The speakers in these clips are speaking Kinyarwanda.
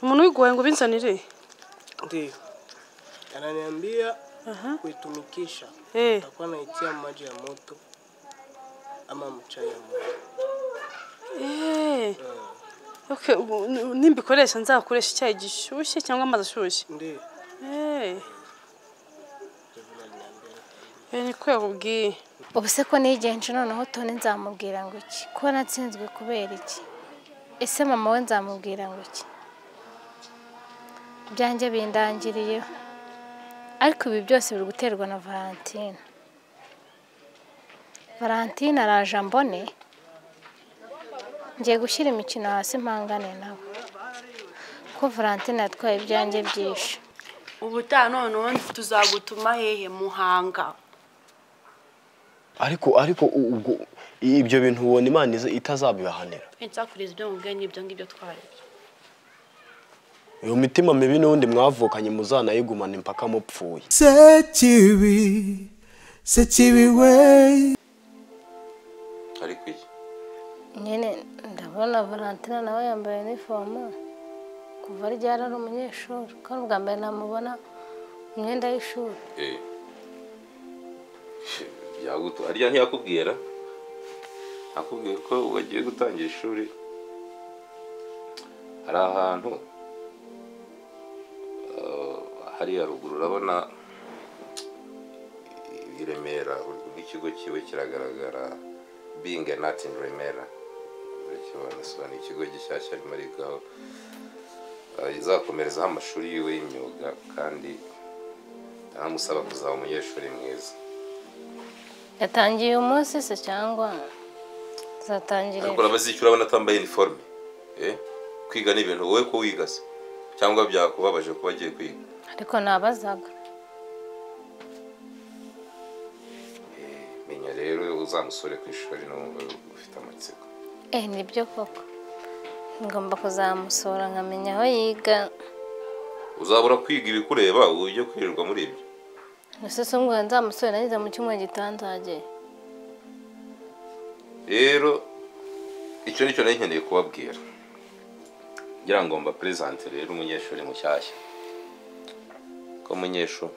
umuntu wiguhaye ngo ubinzanire Ndiyo. Ananiambia kuitumikisha. Eh. Takuwa naitia maji ya moto ama mchai ya moto. Eh. Okay, ubu- n- nimbikoresha nzakoresha icyayi gishyushye cyangwa amazi ashyushye Ndiyo. Eh. Eh, niko yakubwiye ubu se ko nigenje noneho tone nzamubwira ngo iki ko natsinzwe kubera iki ese mama we nzamubwira ngo iki ibyanjye bindangiriyeho ariko ibi byose biri guterwa na valentine valentine araje ambone ngiye gushyira imikino hasi mpangane nawe ko valentine yatwaye ibyanjye byinshi ubutaha noneho tuzagutuma hehe muhanga ariko ariko u- ubwo ibyo bintu ubona imana iza- itazabibahanira nsakuriza ibyo mubwiye n'ibyo ngibyo twarebye iyo mitima mibi n'ubundi mwavukanye muzanayigumane mpaka mupfuye sekibi sekibi we ariko iki nyine ndabona valentine nawe yambaye inifomu kuva ryari ari umunyeshuri kandi ubwa mbere namubona mu myenda y'ishuri Eh. byagutu arya ntiyakubwira akubwira ko wagiye gutangira ishuri hari ahantu eh, hariya ruguru urabona i Remera ikigo kiwe kiragaragara being a nut in Remera urakibona so ni ikigo gishyashya arimo arigaho Eh, izakomerezaho amashuri yiwe y'imyuga kandi amusaba kuzaba umunyeshuri mwiza yatangiye uyu munsi se cyangwa zatangira ariko urabazishyura abona atambaye iniforume eh? kwiga ni ibintu wowe ko wiga se cyangwa byakubabaje kuba agiye kwiga ariko nabazaga menya rero uzamusore ku ishuri n'ubu ufite amatsiko eh nibyo koko ngomba kuzamusura nkamenya aho yiga uzabura kwiga ibikureba ujye kwirirwa muri ibyo nasusu ngo nzamusure nageze mu cyumweru gitanzagiye rero icyo nicyo nari nkeneye kubabwira ngira ngo mbaperezante rero umunyeshuri mushyashya ko umunyeshuri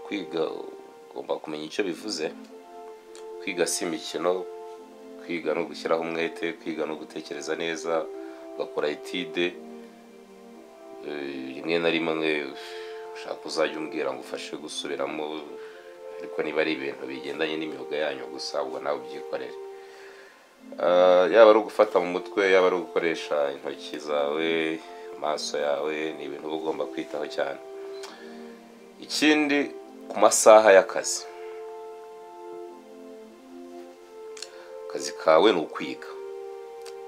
kwiga ugomba kumenya icyo bivuze kwiga si imikino kwiga no gushyiraho umwete kwiga no gutekereza neza ugakora etide Eh, rimwe na rimwe ushaka uzajya umbwira ngo ufashe gusubiramo ariko niba ari ibintu bigendanye n'imyuga yanyu gusa ubwo nawe ubyikorere Ah, yaba ari ugufata mu mutwe yaba ari ugukoresha intoki zawe amaso yawe ni ibintu uba ugomba kwitaho cyane ikindi ku masaha y'akazi akazi kawe ni ukwiga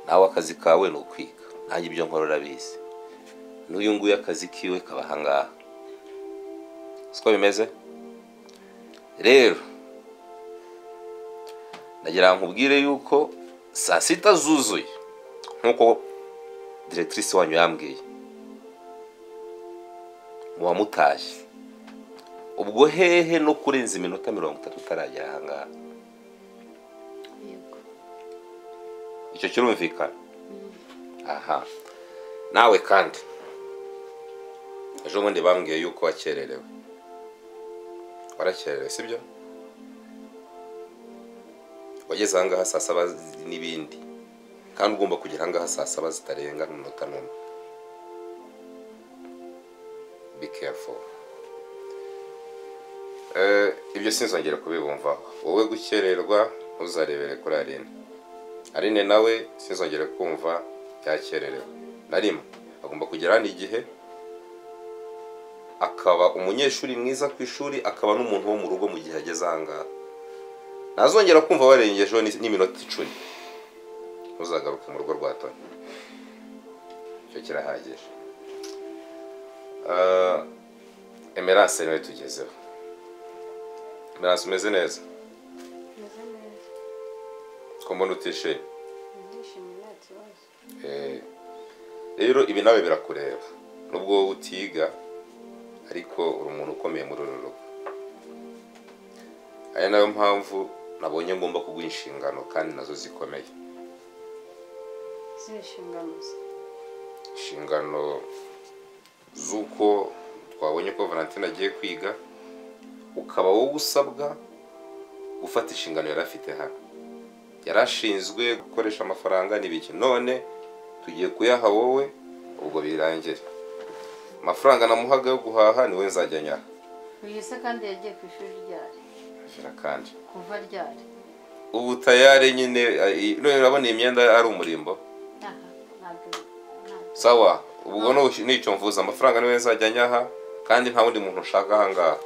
nawe akazi kawe ni ukwiga nanjye ibyo nkora urabizi n'uyu nguyu akazi kiwe kaba ahangaha siko bimeze rero ndagira ngo nkubwire yuko saa sita zuzuye nk'uko diregitirise wanyu yambwiye muba mutashye ubwo hehe no kurenza iminota mirongo itatu utaragera ahangaha icyo kirumvikana aha nawe kandi ejo bundi bambwiye yuko wakererewe warakererewe sibyo wageze ahangaha saa saba n'ibindi kandi ugomba kugera ahangaha saa saba zitarenga n'umunota n'umwe be careful Eh, ibyo sinzongera kubibumvaho wowe gukererwa ntuzarebere kuri arene arene nawe sinzongere kumva byakererewe na rimwe agomba kugera hano igihe akaba umunyeshuri mwiza ku ishuri akaba n'umuntu wo mu rugo mu gihe ageze ahangaha ntazongera kumva warengejeho ni- n'iminota icumi ntuzagaruke mu rugo rwa toni icyo kirahagije Ah, emerance niwe tugezeho emerance umeze neza ko mbona utishimye Eh, rero ibi nawe birakureba nubwo wowe utiga ariko uri umuntu ukomeye muri uru rugo ari nayo mpamvu nabonye ngomba kuguha inshingano kandi nazo zikomeye inshingano z'uko twabonye ko valentine agiye kwiga ukaba wowe usabwa gufata inshingano yari afite hano yari ashinzwe gukoresha amafaranga n'ibiki none tugiye kuyaha wowe ubwo birangire amafaranga namuhaga yo guhaha niwe nzajya aha wihise kandi yagiye ku ishuri ryari kandi kuva ryari ubu tayari nyine eh, none urabona iyi myenda ari umurimbo aha ntabwo ntabwo sawa ubwo ni- nico mvuze amafaranga niwe nzajya nyaha kandi nta wundi muntu ushaka ahangaha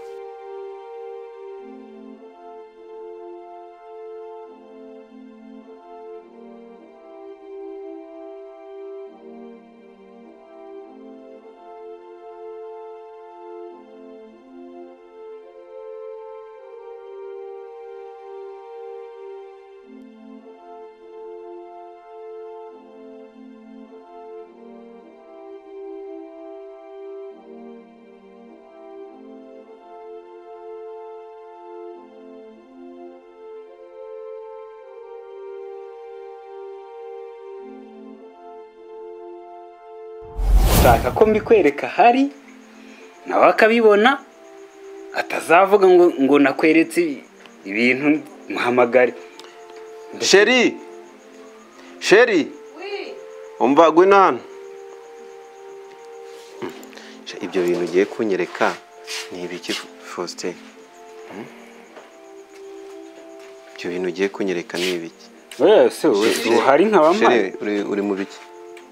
ushaka ko mbikwereka ahari nawe akabibona atazavuga ngo ngo nakweretse ibintu muhamagare sheri sheri umva gwino hano Sha, ibyo bintu ugiye kunyereka ni ibiki faustin Hmm? ibyo bintu ugiye kunyereka ni ibiki wese wese uhari nkabamaye Sheri, uri- uri mu biki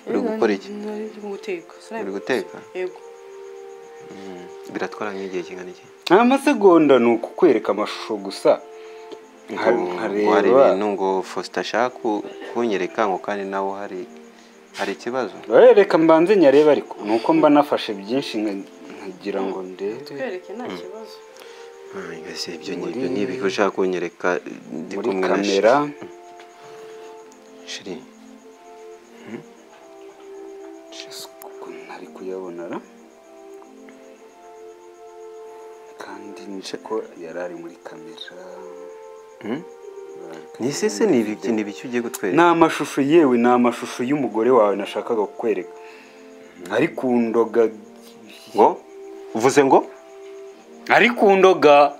uri gukora iki Uri guteka. uri guteka Yego. Hmm. biratwara nk'igihe kingana iki nta masegonda ni ukukwereka amashusho gusa nka- Ngo- ngo hari nkareba ibintu ngo faustin ashaka ku- kunyereka ngo kandi nawe hari hari ikibazo Eh, reka mbanze nyarebe ariko ni uko mba nafashe byinshi nka- nkagira ngo ndebe Twereke nta kibazo. Ah, mbese ibyo Muri- ngibyo ni ibiki ushaka kunyereka ndi muri kumwe na kamera sheri Jesus, ukuntu ntari kuyabona ra kandi niko yari ari muri kamera Hmm? ni sese ni ibiki ni ibiki ugiye ni gutwereka amashusho yewe ni amashusho y'umugore wawe nashakaga kukwereka ari ku ndoga ngo uvuze ngo ari ku ndoga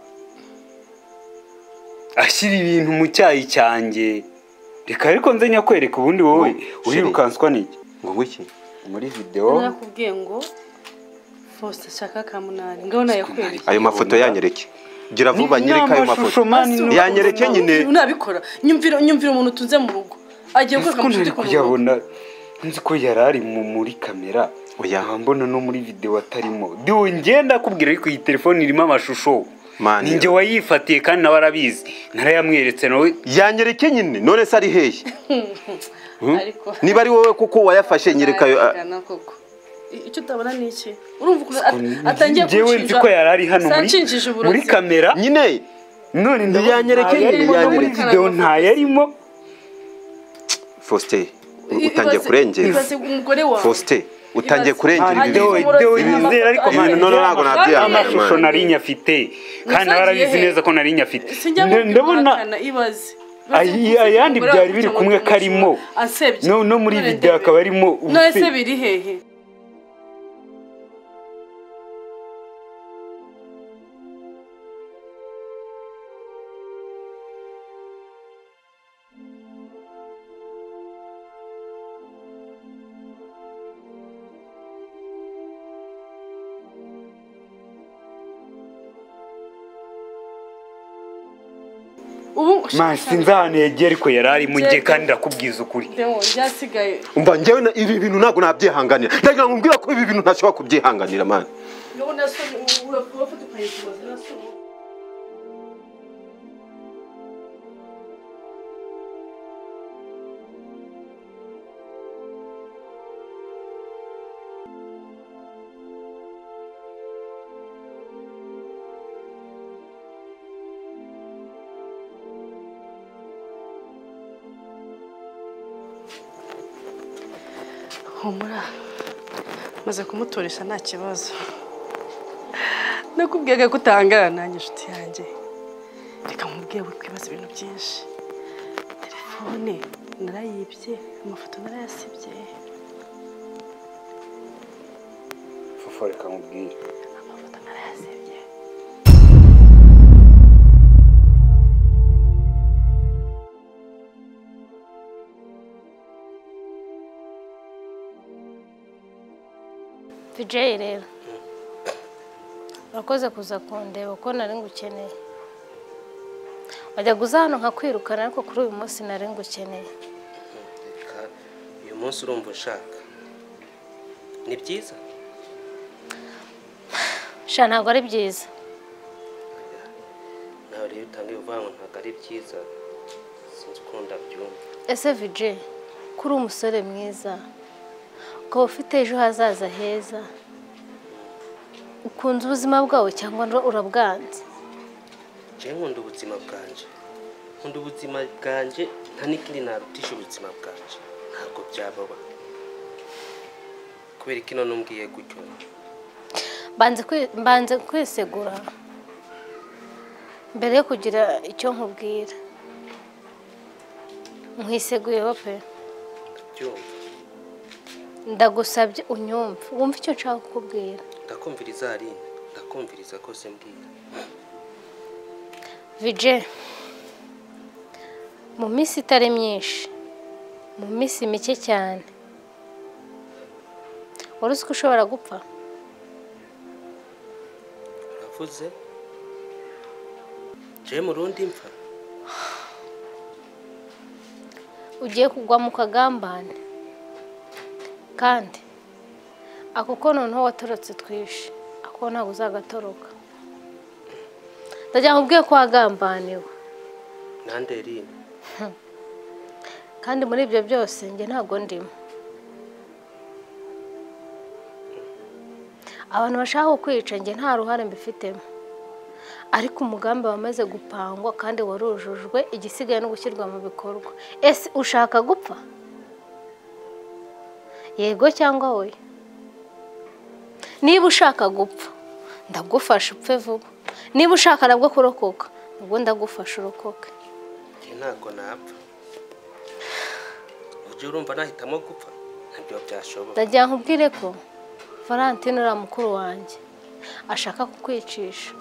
ashyira ibintu mu cyayi cyanjye reka ariko nze nyakwereka ubundi wowe Ngo, urirukanswa n'iki ngo ngwiki muri videwo Nakubwiye ngo Faustin ashaka kamunari. Ngabona yakwereka. ayo mafoto yanyereke gira vuba Ni- ni nyereka ayo mafoto amashusho, mani, ni uko- yanyereke nyine Unabikora. Nyumvira nyumvira umuntu tunze mu rugo. Agiye nzi kweka ko mu ntari nshuti ku rugo. kuyabona nzi ko yari ari mu- muri kamera Oya. nkaba mbona no muri videwo atarimo duwe ngenda akubwira ariko iyi telefone irimo amashusho Mani. ninjye wayifatiye kandi nawe arabizi narayamweretse nawe yanyereke nyine none se ari hehe Ariko niba ari wowe kuko wayafashe nyereka ayo a- Arabigana koko. I- icyo utabona ni iki urumva ukuntu at- atangiye njyewe nzi ko yari ari hano muri, Sanshinjije uburozi. muri kamera nyine none ndabona Yanyereke ntayarimo nyine, no muri yanyereke. videwo ntayarimo faustin u- I- utangiye ibaze- kurengera ibaze umugore wawe faustin utangiye Ibaze- kurengera Hanyuma ibi bintu umurozi Dewe n'amafoto bizera ariko ari- Ibintu noneho ntabwo nabyihanganira, amashusho Imana. nari nyafite kandi nawe arabizi Nazagiye he? neza ko nari nyafite Sinjya Nda- ndabona kubihakana, ibaze Ayi- ayandi byari biri kumwe karimo. ansebye no no muri None video ndebe. akaba arimo none se ubuse- biri hehe ubu Man, sinzi ahantu yagiye ariko yari arimo njye Njyewe- kandi ndakubwiza ukuri Deo, byasigaye mba njyewe na- ibi bintu ntabwo nabyihanganira ndagira ngo mbwira ko ibi bintu ntashobora kubyihanganira mani Urabona so urafata ukayisohoza nasubu humura maze kumuturisha nta kibazo nakubwiye ko utangara nanjye inshuti yanjye reka mubwiye we kwibaza ibintu byinshi telefone narayibye amafoto narayasibye fo reka nkubwire bijeyi rero urakoze kuza kundeba kuko nari ngukeneye wajya guza hano nkakwirukana ariko kuri uyu munsi nari ngukeneye reka uyu munsi urumva ushaka ni byiza sha ntabwo ari byiza nawe rero utangiye uvanwe ntabwo ari byiza sinzi ukunda byumva ese vije ko uri umusore mwiza ukaba ufite ejo hazaza heza ukunze ubuzima bwawe cyangwa urabwanze njyewe nkunda ubuzima bwanjye nkunda ubuzima bwanjye nta n'ikindi narutisha ubuzima bwanjye ntabwo byababa kubera ko ino numbwiye gutyo Banze kwi- mbanze kwisegura mbere yo kugira icyo nkubwira nkwiseguyeho pe byumva ndagusabye unyumve wumve icyo nshaka kukubwira ndakumviriza harine ndakumviriza kose mbwira vije mu minsi itari myinshi mu minsi mike cyane wari uzi ko ushobora gupfa uravuze njyewe mu rundi mfa ugiye kugwa mu kagambane kandi ako ko noneho watorotse twishe ako ko ntabwo uzagatoroka ndagira ngo ubwiye ko wagambaniwe nande rine kandi muri ibyo byose njye ntabwo ndimo abantu bashaka kukwica njye nta ruhare mbifitemo ariko umugambi wamaze gupangwa kandi warujujwe igisigaye no gushyirwa mu bikorwa ese ushaka gupfa yego cyangwa oya niba ushaka gupfa ndagufasha upfe vuba niba ushaka nabwo kurokoka ubwo ndagufasha urokoke njye ntabwo napfa ujye urumva nahitamo gupfa ntabyo byashoboka ndagira ngo ubwire ko valentine uriya mukuru wanjye ashaka kukwicisha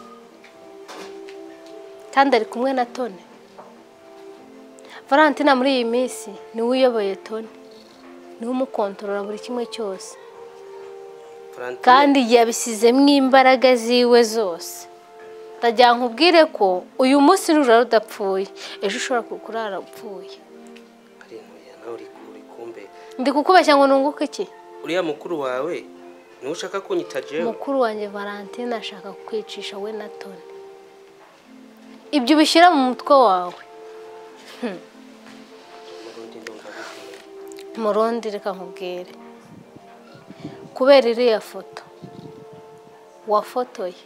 kandi ari kumwe na toni valentine muri iyi minsi niwe uyoboye toni niwe umukontorora buri kimwe cyose Valentine, kandi yabisizemo imbaraga ziwe zose ndagira ngo ubwire ko uyu munsi nurara udapfuye ejo ushobora kurara upfuye hari ntuye nawe uri uri kumbera ndi kukubeshya ngo nunguke iki uriya mukuru wawe niwe ushaka kunyita jewe mukuru wanjye valentine ashaka kukwicisha we na toni ibyo ubishyira mu mutwe wawe mu rundi ndumva bigoye murundi reka nkubwire kubera iriya foto wafotoye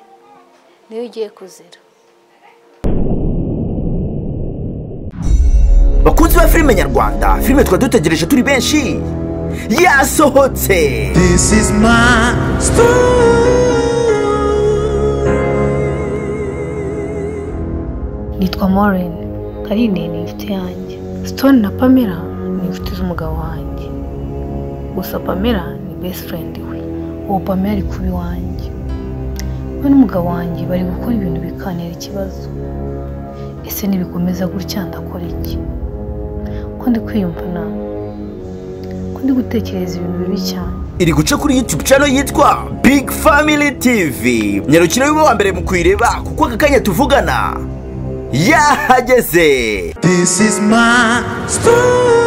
niyo ugiye kuzira bakunzi ba filime nyarwanda filime twari dutegereje turi benshi yasohotse This is my nitwa Maureen Karine ni inshuti yanjye Stone na Pamela ni inshuti z'umugabo wanjye gusa Pamela ni best friend we uwo Pamela ari kuba iwanjye we n'umugabo wanjye bari gukora ibintu bikanira ikibazo ese nibikomeza gutya ndakora iki ko ndi kwiyumva nawe ko ndi gutekereza ibintu bibi cyane iri guca kuri youtube channel yitwa big family tv nyarukira wiwe wa mbere mu kuyireba kuko aka kanya tuvugana yahageze This is my story.